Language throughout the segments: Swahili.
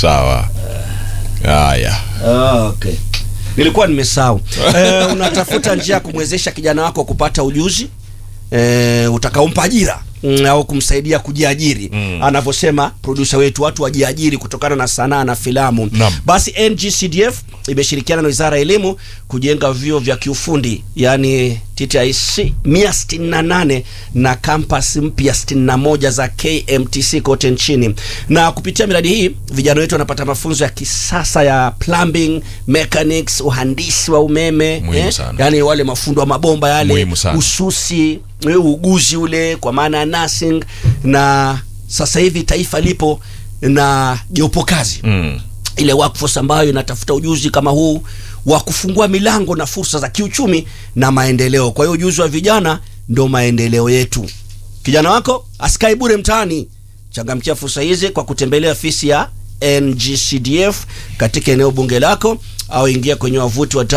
sawa haya Ah, okay. Nilikuwa nimesahau. Eh, unatafuta njia ya kumwezesha kijana wako kupata ujuzi eh, utakaompa ajira mm, au kumsaidia kujiajiri Mm. anavyosema producer wetu, watu wajiajiri kutokana na sanaa na filamu. Naam. Basi NGCDF imeshirikiana na Wizara ya Elimu kujenga vyuo vya kiufundi yani TTIC 168 na kampasi mpya 61 za KMTC kote nchini, na kupitia miradi hii vijana wetu wanapata mafunzo ya kisasa ya plumbing, mechanics, uhandisi wa umeme Muhimu sana. yani wale mafundo wa mabomba yale, Muhimu sana. ususi, eh, uguzi ule kwa maana ya nursing, na sasa hivi taifa lipo na jopo kazi mm. ile workforce ambayo inatafuta ujuzi kama huu wa kufungua milango na fursa za kiuchumi na maendeleo. Kwa hiyo ujuzi wa vijana ndo maendeleo yetu. Kijana wako asikae bure mtaani, changamkia fursa hizi kwa kutembelea ofisi ya NGCDF katika eneo bunge lako au ingia kwenye wavuti wa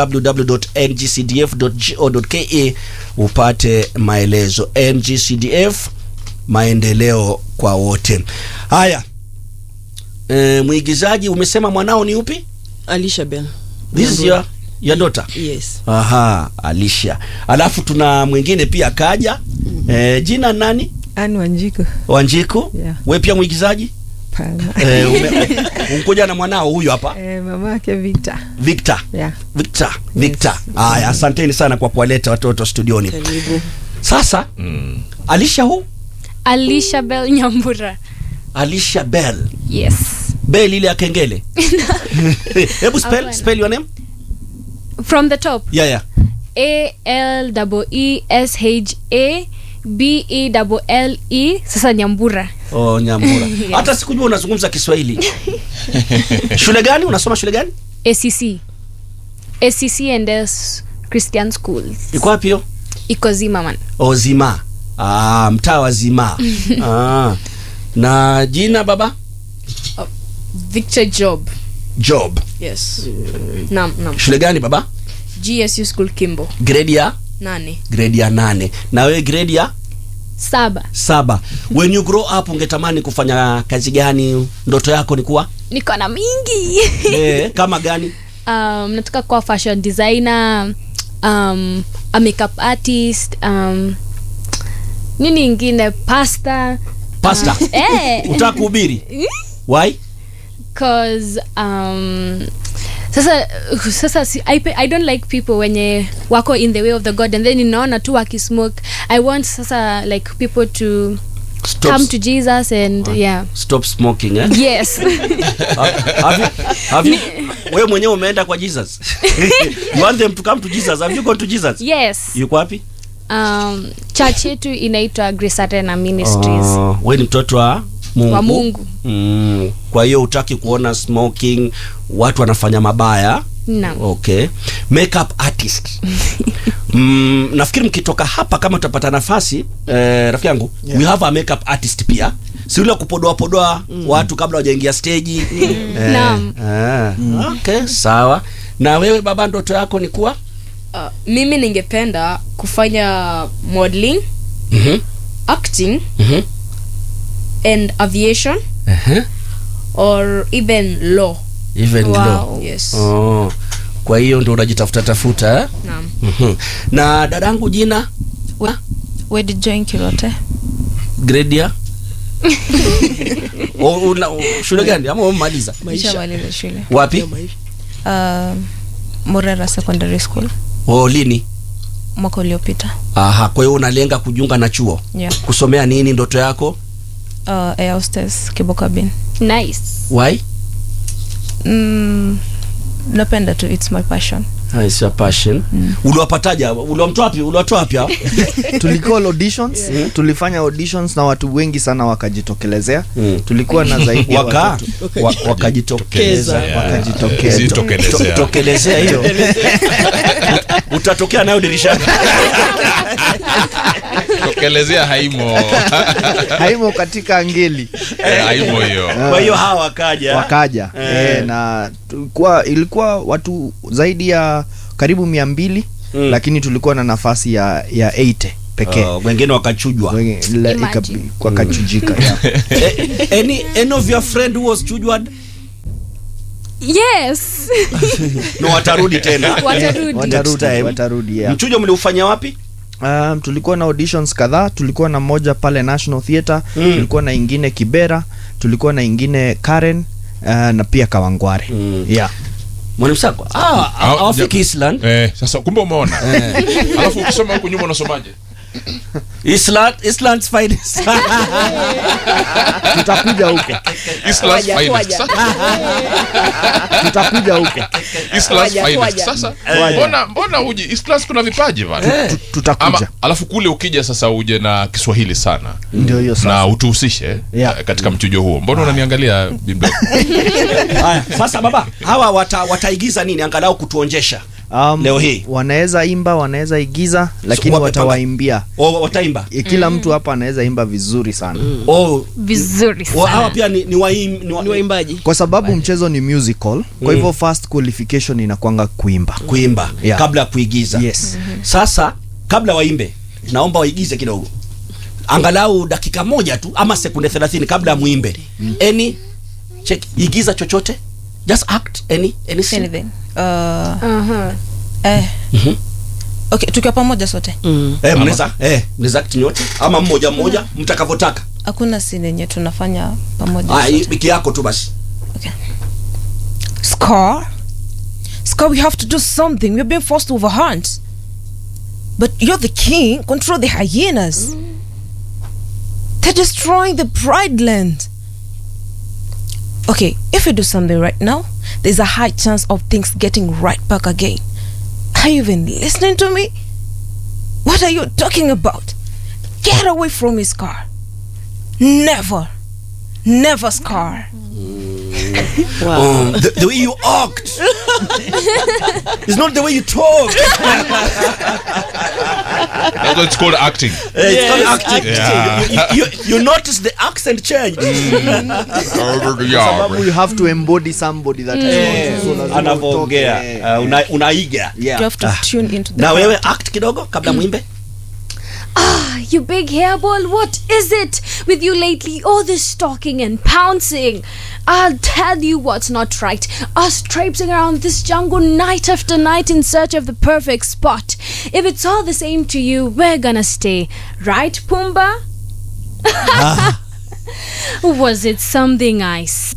www.ngcdf.go.ke upate maelezo. NGCDF, maendeleo kwa wote. Haya, e, mwigizaji umesema mwanao ni upi? Alicia Bell. This is your, your daughter? Yes. Aha, Alicia. Alafu tuna mwingine pia kaja. E, jina nani? Anne Wanjiku. Wanjiku. Yeah. We pia mwigizaji? Pana. E, ume, umkuja na mwanao huyu hapa Eh, mama yake Victor. Victor. Yeah. Victor. Victor. Haya, asanteni sana kwa kuwaleta watoto studioni. Karibu. Sasa Mm. Alicia huu? Alicia Bell Nyambura. Alicia Bell. Yes. Bell ile ya kengele. Hebu spell, Hapana. spell your name? From the top. Yeah, yeah. A L E E S H A B E L L E sasa Nyambura. Oh, Nyambura. Hata sikujua unazungumza Kiswahili. shule gani? Unasoma shule gani? ACC. ACC and S Christian Schools. Iko wapi hiyo? Iko Zimmerman. Oh, Zima. Ah, mtaa wa Zima. ah. Na jina baba? Victor Job. Job. Yes. Naam, naam. Shule gani baba? GSU School Kimbo. Grade ya Nane. grade ya nane. Na wewe grade ya Saba. saba. When you grow up ungetamani kufanya kazi gani? Ndoto yako ni kuwa? Niko na mingi. eh, kama gani? um, nataka kuwa fashion designer um, a makeup artist um, nini ingine pasta Pastor. eh, Utaka kuhubiri? Why? cause um, sasa sasa si, I, pe- I don't like people wenye wako in the way of the god and then ninaona tu wakismoke i want sasa like people to Stop. come to jesus and yeah Stop smoking eh? yes have you, have you, wewe mwenyewe umeenda kwa Jesus. you want them to come to Jesus. Have you gone to Jesus? yes Yuko wapi? um, church yetu inaitwa grace arena ministries Oh, wewe ni mtoto wa Mungu. Wa Mungu. Mm. Kwa hiyo utaki kuona smoking, watu wanafanya mabaya. Naam. Okay. Makeup artist. mm, nafikiri mkitoka hapa kama utapata nafasi eh, rafiki yangu Yeah. we have a makeup artist pia. Si ule wa kupodoa podoa watu kabla hawajaingia stage. Eh, Naam. ah, Okay, sawa. Na wewe baba ndoto yako ni kuwa? Uh, mimi ningependa kufanya modeling, Mhm. acting Mhm. and aviation Uh-huh. or even law. Even Wow. low. Yes. Oh. Kwa hiyo ndio unajitafuta tafuta eh? Naam. Mhm. Na dadangu jina Wedi Join Kirote. grade ya O- una- o- shule gani ama umemaliza Nishamaliza shule. wapi Uh, Murera Secondary School o lini mwaka uliopita. aha kwa hiyo unalenga kujiunga na chuo Yeah. kusomea nini ndoto yako Uh, Air Hostess Kiboka Bin. nice why Mm, napenda tu, it's my passion. Ah, it's your passion uliwapataja uliwamtoa wapi uliwatoa wapi hao tulikuwa auditions tulifanya auditions na watu wengi sana wakajitokelezea Mm. tulikuwa na zaidi ya waka watoto wa- wakajitokeza Yeah. wakajitokeza. Si tokelezea. To- tokelezea hiyo utatokea nayo dirishani tokelezea haimo haimo katika ngeli Eh, haimo hiyo kwa hiyo hawa wakaja wakaja Eh. e, na tulikuwa ilikuwa watu zaidi ya karibu mia mbili Mm. lakini tulikuwa na nafasi ya ya 80 pekee Oh, wengine wakachujwa Wengi- la- Imagine. ikabi- wakachujika yeah. Eh, any, any of your friend who was chujwad yes no watarudi tena Watarudi. Next watarudi time. watarudi yeah. mchujo mliufanya wapi um, tulikuwa na auditions kadhaa tulikuwa na moja pale national theatre Mm. tulikuwa na ingine kibera tulikuwa na ingine karen uh, na pia kawangware Mm. yeah. mwalimu sako ah, Ah, awafiki ja- island Eh, sasa kumbe umeona alafu ukisoma huku nyuma unasomaje island island's finest tutakuja huko Island's Waja, finest. waja. Sasa tutakuja huko Island's Waja, finest. waja. Sasa Waja. mbona mbona uji Islands kuna vipaji bana Tu- tutakuja ama alafu kule ukija sasa uje na Kiswahili sana ndio hiyo na sasa utuhusishe Yeah. eh, katika mchujo huo mbona unaniangalia bimbo haya sasa baba hawa wata, wataigiza nini angalau kutuonjesha um, leo hii wanaweza imba wanaweza igiza lakini wape- watawaimbia o, wataimba E, kila mtu hapa anaweza imba vizuri sana o, vizuri o, hawa sana pia ni, ni, waim, ni, wa, ni waimbaji kwa sababu mchezo ni musical kwa hivyo first qualification inakwanga kuimba kuimba Yeah. kabla ya kuigiza yes sasa kabla waimbe naomba waigize kidogo angalau dakika moja tu ama sekunde 30 kabla ya muimbe any check igiza chochote just act any any scene. anything uh, Aha. eh. okay tukiwa pamoja sote eh mnaweza eh mnaweza act nyote ama mmoja mmoja mtakavyotaka hakuna sini yenye tunafanya pamoja ah hii sote. wiki yako tu basi Scar? Scar, we have to do something. We're being forced to overhunt. But you're the king. Control the hyenas. They're destroying the Pride Land. Okay, if we do something right now, there's a high chance of things getting right back again. Are you even listening to me? What are you talking about? Get away from me, Scar. Never. Never, Scar. um, the, the way you act it's not the way you talk That's what it's called acting Eh, it's not acting Yeah. you, you, you notice the accent change sababu you have to embody somebody that is not, so lazima anavyoongea utoke, uh, una, unaiga yeah. You have to tune into the na wewe act kidogo kabla mwimbe Ah, you big hairball, what is it with you lately? All this stalking and pouncing. I'll tell you what's not right. Us traipsing around this jungle night after night in search of the perfect spot. If it's all the same to you, we're gonna stay. Right, Pumbaa? Was it something I s-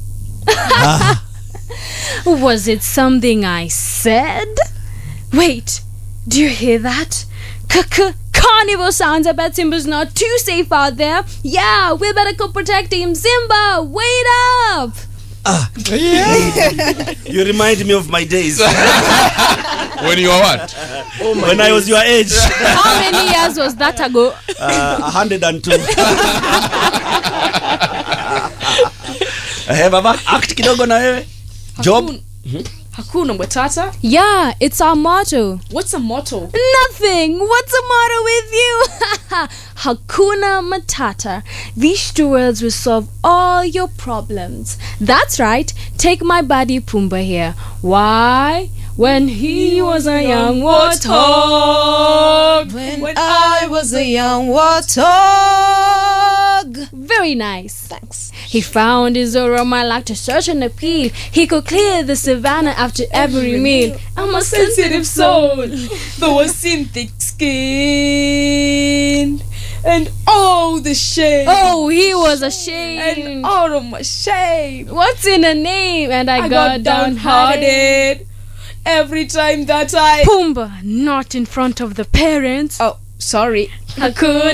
Was it something I said? Wait, do you hear that? C-c- Carnival sounds. I bet Simba's not too safe out there. Yeah, we better go protect him. Simba, wait up! you remind me of my days when you are what when I was your age How many years was that ago? uh, 102 eh baba act kidogo na wewe job Hakun- hakuna matata Yeah, it's our motto. what's a motto Nothing. What's the matter with you? Hakuna Matata. These two words will solve all your problems. That's right. Take my buddy Pumbaa here. Why? When he was a young warthog. When, I was a young warthog. Very nice. Thanks. He found his aroma like to search and appeal. He could clear the savannah after every meal. I'm a sensitive soul. though a thin thick skin and all the shame Oh, he was ashamed. and all of my shame What's in a name? And I, I got, got downhearted. downhearted every time that I Pumbaa, not in front of the parents. oh sorry Hakuna